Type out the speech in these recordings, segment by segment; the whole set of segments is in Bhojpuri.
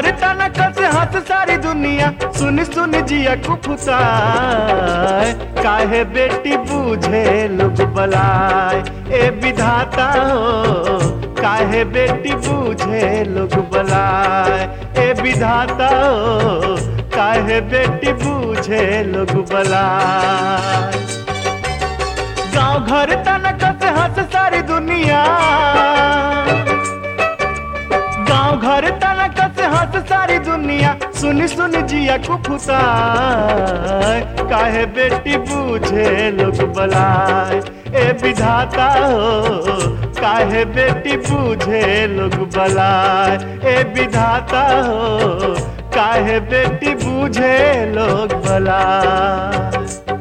घर तनक से हंस सारी दुनिया सुन सुन जिया कुफुताए काहे बेटी बूझे लोग बलाए ए विधाता हो काहे बेटी बूझे लोग बलाए ए विधाता हो काहे बेटी बूझे लोग बलाए गांव घर तनक से हंस सारी दुनिया गांव घर तनक से हंस सारी दुनिया सुन सुन जिया कुफुता काहे बेटी बूझे लोग बलाए ए विधाता हो काहे बेटी बूझे लोग बलाए ए विधाता हो काहे बेटी बूझे लोग बलाए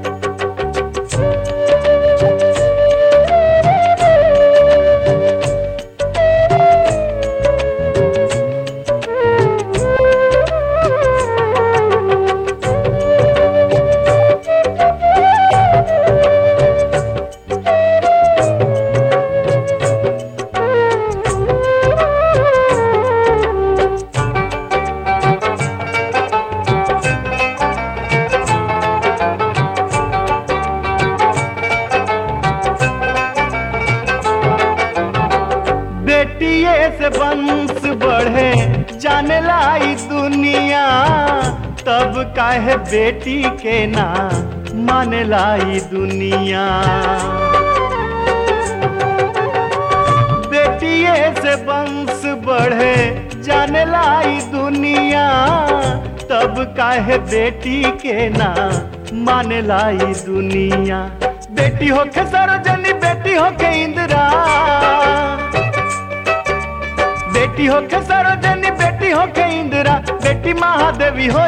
बेटिए से वंश बढ़े जाने लाई दुनिया तब काहे बेटी के ना माने लाई दुनिया बेटिए से वंश बढ़े जाने लाई दुनिया तब काहे बेटी के ना माने लाई दुनिया बेटी होके सरोजनी बेटी होके इंदिरा बेटी होके सरोजनी बेटी होके इंदिरा बेटी महादेवी हो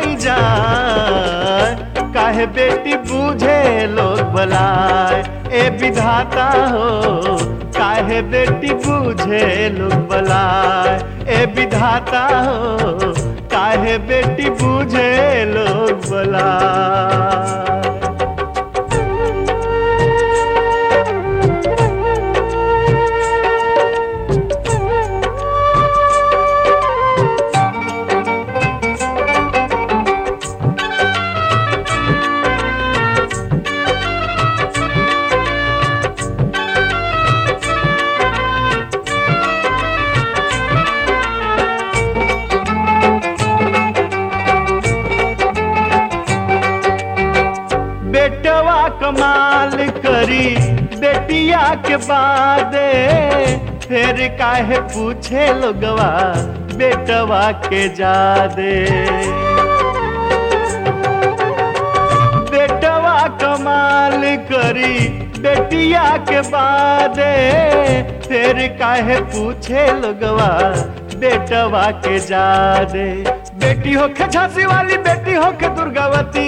जाए काहे बेटी बूझे लोग बलाए ए विधाता हो काहे बेटी बूझे लोग बलाए ए विधाता हो काहे बेटी बूझे लोग बलाए बेटवा कमाल करी बेटिया के बादे फिर काहे पूछे लोगवा बेटवा के जादे बेटवा कमाल करी बेटिया के बादे फिर काहे पूछे लोगवा बेटवा के जादे बेटी होके झांसी वाली बेटी होके दुर्गावती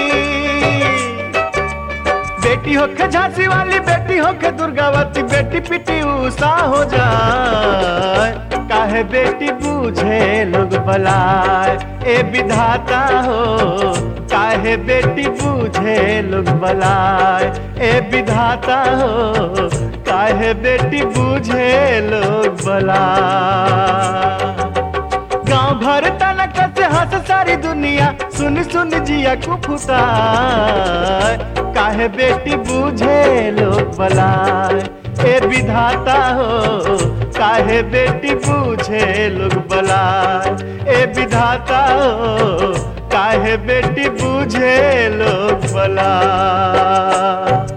बेटी होके झांसी वाली बेटी होके दुर्गावती बेटी पिटी उषा हो जाए काहे बेटी बूझे लोग बलाए ए विधाता हो काहे बेटी बूझे लोग बलाए ए विधाता हो काहे बेटी बूझे लोग बलाए गांव घर तनक से हंस सारी दुनिया सुन सुन जिया कुफुता काहे बेटी बूझे लोग बलाए ए विधाता हो काहे बेटी बूझे लोग बलाए ए विधाता हो काहे बेटी बूझे लोग बलाए